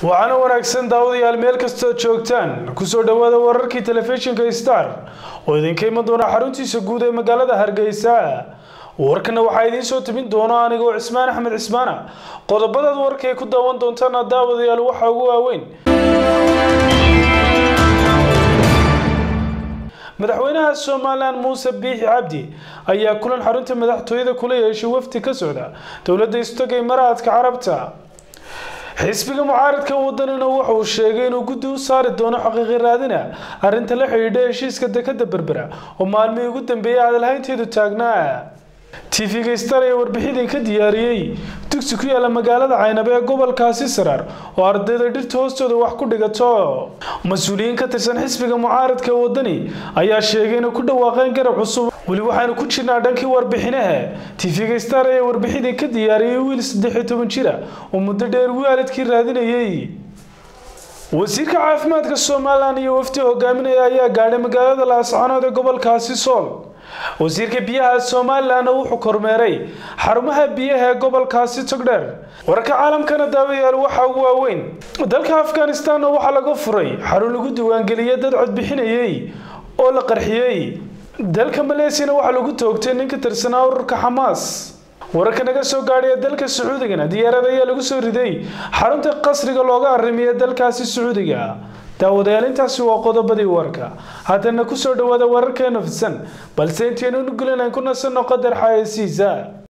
waxaana wanaagsan daawadayaal meel kastoo joogtaan kusoo dhowaada wararkii telefishinka star oo idinka iman doona xaruntiisa guud ee magaalada hargeysa warkana waxaa idiin soo tebin doona anigoo cismaan axmed cismaana qodobadaad warka ay ku daawan doontaana daawadayaal waxaa ugu waaweyn madaxweynaha somalilan muuse biixi cabdi ayaa kulan xarunta madaxtooyada kula yeeshay wafdi ka socda dowladda istogay maraadka carabta xisbiga mucaaradka wadanina wuxuu sheegay inuu guddi u saari doono xaqiiqi raadina arrinta la xidhiidha heshiiska dekada berbera oo maalmihii ugu dambeeyay hadalhaynteedu taagnaa tv-ga star ee warbixidii ka diyaariyey dugsi ku yaala magaalada caynab ee gobolkaasi saraar oo ardayda dhirta hoostooda wax ku dhigato mas-uuliyiin ka tirsan xisbiga mucaaradka wadani ayaa sheegay inay ku dhawaaqeen garab cusub weli waxaanu ku jirnaa dhankii warbixinaha tv-ga star ee warbixidii ka diyaariyey wiil saddex iyo toban jira oo muddo dheer waalidkii raadinayay wasiirka caafimaadka somalilan iyo wafdi hogaaminaya ayaa gaadhay magaalada laascanood ee gobolkaasi sool wasiirka biyaha somalilanna wuxuu kormeeray xarumaha biyaha ee gobolkaasi togdheer wararka caalamkana daawayaal waxaa ugu waaweyn dalka afghanistanna waxaa laga furay xarun lagu diiwaangeliyay dad codbixinayay oo la qarxiyey dalka maleesiyana waxaa lagu toogtay nin ka tirsanaa ururka xamaas wararka naga soo gaadhaya dalka sacuudigana diyaarad ayaa lagu soo riday xarunta qasriga looga arrimiya dalkaasi sacuudiga daawadayaal intaasi waa qodobadii warka haddana kusoo dhawaada wararkeena fidsan balse intaynu nugulan aan ku nasanno qadar xayeysiisa